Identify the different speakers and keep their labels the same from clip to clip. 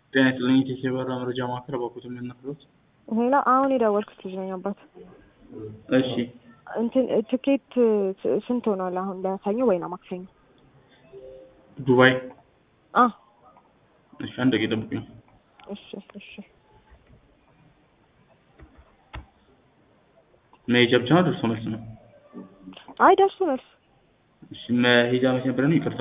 Speaker 1: ጤና ይስጥልኝ ኢቴክ የበረራ መረጃ ማዕከል በኩት የምንነግሮት።
Speaker 2: ሌላ አሁን የደወልኩት ልጅ ነኝ አባት።
Speaker 1: እሺ
Speaker 2: እንትን ትኬት ስንት ሆኗል አሁን ለሰኞ ወይ ነው ማክሰኞ?
Speaker 1: ዱባይ።
Speaker 2: አ
Speaker 1: እሺ አንድ ደቂቃ ጠብቁኝ።
Speaker 2: እሺ እሺ
Speaker 1: መሄጃ ብቻ ነው ደርሶ መልስ ነው?
Speaker 2: አይ ደርሶ መልስ
Speaker 1: እሺ መሄጃ መቼ ነበር ነው? ይቅርታ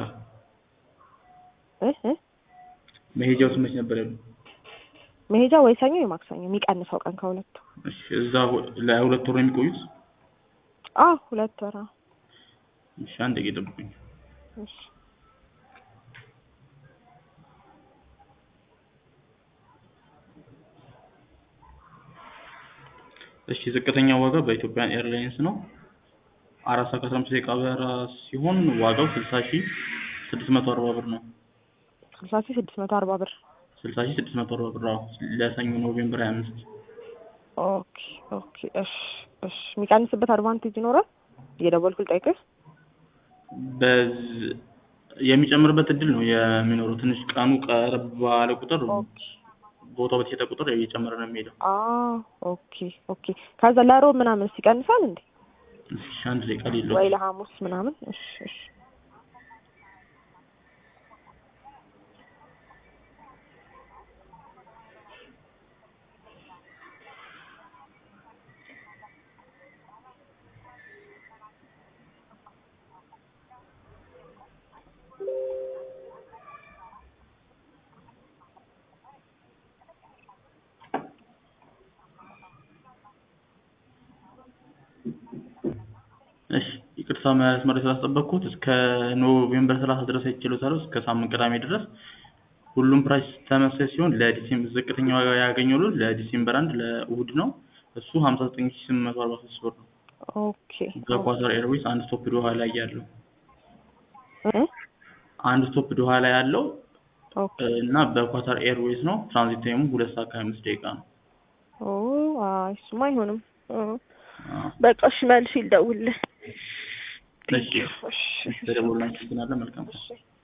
Speaker 2: እ እ
Speaker 1: መሄጃው መቼ ነበር ያሉ?
Speaker 2: መሄጃ ወይ ሰኞ ወይ ማክሰኞ የሚቀንሰው ቀን ከሁለቱ።
Speaker 1: እሺ እዛ ለሁለት ወር ነው የሚቆዩት?
Speaker 2: አ ሁለት ወር አዎ።
Speaker 1: እሺ አንድ ደቂቃ ጠብቁኝ።
Speaker 2: እሺ
Speaker 1: እሺ ዝቅተኛ ዋጋ በኢትዮጵያን ኤርላይንስ ነው። አራት ሰዓት ከአስራ አምስት ደቂቃ በረራ ሲሆን ዋጋው ስልሳ ሺህ ስድስት መቶ አርባ ብር ነው።
Speaker 2: ስልሳ ሺህ ስድስት መቶ አርባ ብር።
Speaker 1: ስልሳ ሺህ ስድስት መቶ አርባ ብር አዎ። ለሰኞ ኖቬምበር ሀያ አምስት
Speaker 2: ኦኬ ኦኬ እሺ እሺ የሚቀንስበት አድቫንቴጅ ይኖራል? እየደወልኩ ልጠይቅህ።
Speaker 1: በዝ- የሚጨምርበት እድል ነው የሚኖረው። ትንሽ ቀኑ ቀረብ ባለ ቁጥር
Speaker 2: ኦኬ
Speaker 1: ቦታው በተሸጠ ቁጥር እየጨመረ ነው የሚሄደው።
Speaker 2: አ ኦኬ ኦኬ ከዛ ለሮብ ምናምን ይቀንሳል እንዴ?
Speaker 1: እሺ አንድ ደቂቃ ሌለው
Speaker 2: ወይ ለሐሙስ ምናምን? እሺ እሺ
Speaker 1: እሺ ይቅርታ መስመር ስላስጠበቅኩት እስከ ኖቬምበር ሰላሳ ድረስ አይችሉታል እስከ ሳምንት ቅዳሜ ድረስ ሁሉም ፕራይስ ተመሳሳይ ሲሆን ለዲሴምበር ዝቅተኛ ዋጋ ያገኘሉ ለዲሴምበር አንድ ለእሁድ ነው እሱ ሀምሳ ዘጠኝ ሺህ ስምንት መቶ አርባ ሶስት ብር ነው
Speaker 2: ኦኬ
Speaker 1: በኳታር ኤርዌይስ አንድ ስቶፕ ዶሃ ላይ ያለው
Speaker 2: እ
Speaker 1: አንድ ስቶፕ ዶሃ ላይ ያለው
Speaker 2: ኦኬ
Speaker 1: እና በኳታር ኤርዌይስ ነው ትራንዚት ታይሙ ሁለት ሰዓት ከሀያ አምስት ደቂቃ ነው
Speaker 2: ኦ አይ እሱማ አይሆንም። እ
Speaker 1: አዎ።
Speaker 2: በቃ እሺ መልሼ ልደውልልህ።
Speaker 1: እሺ
Speaker 2: እሺ
Speaker 1: ተደውልና መልካም ቀን
Speaker 2: እሺ